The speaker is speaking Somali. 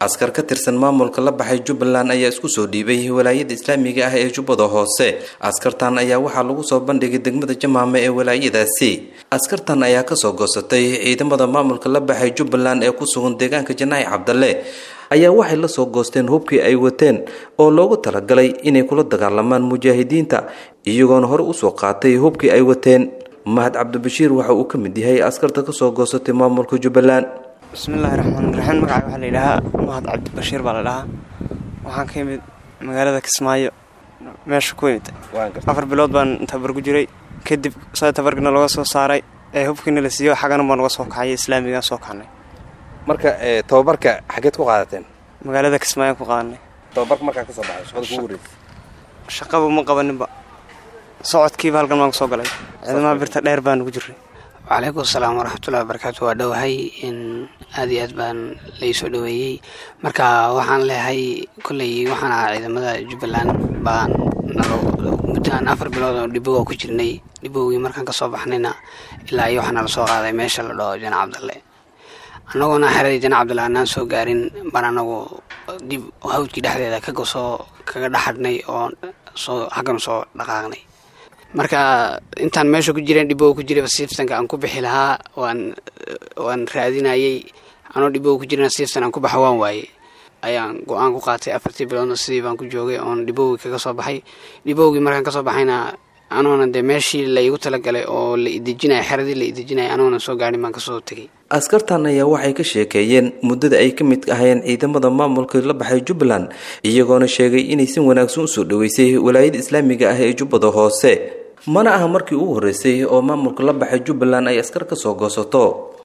askar ka tirsan maamulka la baxay jubbaland ayaa isku soo dhiibay walaayada islaamiga ah ee jubbada hoose askartan ayaa waxaa lagu soo bandhigay degmada jamaame ee walaayadaasi askartan ayaa kasoo goosatay ciidamada maamulka la baxay jubbaland ee ku sugan deegaanka janaahi cabdalle ayaa waxay la soo goosteen hubkii ay wateen oo loogu talagalay inay kula dagaalamaan mujaahidiinta iyagoona hore usoo qaatay hubkii ay wateen mahad cabdibashiir waxa uu ka mid yahay askarta kasoo goosatay maamulka jubbaland bismillaahi raxmaan raxiim magaca waxaa la yidhaahaa mahad cabdibashiir baa la dhahaa waxaan ka yimid magaalada kismaayo meesha ku imid afar bilood baan tabar ku jiray kadib sa tabarkina looga soo saaray ee hubkiina la siiyo xagana baan uga soo kacay islaamigaan soo kacnay marka tababarka xageed ku qaadateen magaalada kismaayo ku qaadanay tababarka markaa kasoo baxay shaqada kugu horeysa shaqaba ma qabaninba socodkiiba halkan baan kusoo galay ciidamaha birta dheer baan ugu jiray wacalaykum asalaam waraxmatullahi wabarakaatu waa dhowahay in aad iyo aad baan laisoo dhoweeyey marka waxaan leehay kolley waxaan ahaa ciidamada jubbaland baan muddaaan afar bilood oo dhiboga ku jirnay dhibowgii markaan kasoo baxnayna ilaa iyo waxaana lasoo qaaday meesha la dhaho jana cabdalle annagoona xeradii jana cabdalle aanaan soo gaarin baan anagu dib hawdkii dhexdeeda kagasoo kaga dhaxadhnay oo soo xaggan soo dhaqaaqnay marka intaan meesha ku jireen dhiboga ku jirayba siiftanka aan ku bixi lahaa waan waan raadinayey anoo dhiboga ku jirana siiftan aan ku baxa waan waayey ayaan go-aan ku qaatay afartii biloodna sidii baan ku joogay oon dhibowgii kaga soo baxay dhibowgii markaan kasoo baxayna anoona dee meeshii la iigu talagalay oo la idejinaya xeradii la idejinaya anoona soo gaadhin baan kasoo tegay askartan ayaa waxay ka sheekeeyeen muddada ay ka mid ahayeen ciidamada maamulka la baxay jubbaland iyagoona sheegay inay si wanaagsan usoo dhaweysay walaayada islaamiga ah ee jubbada hoose mana aha markii ugu horreysay oo maamulka la baxay jubbaland ay askar ka soo goosato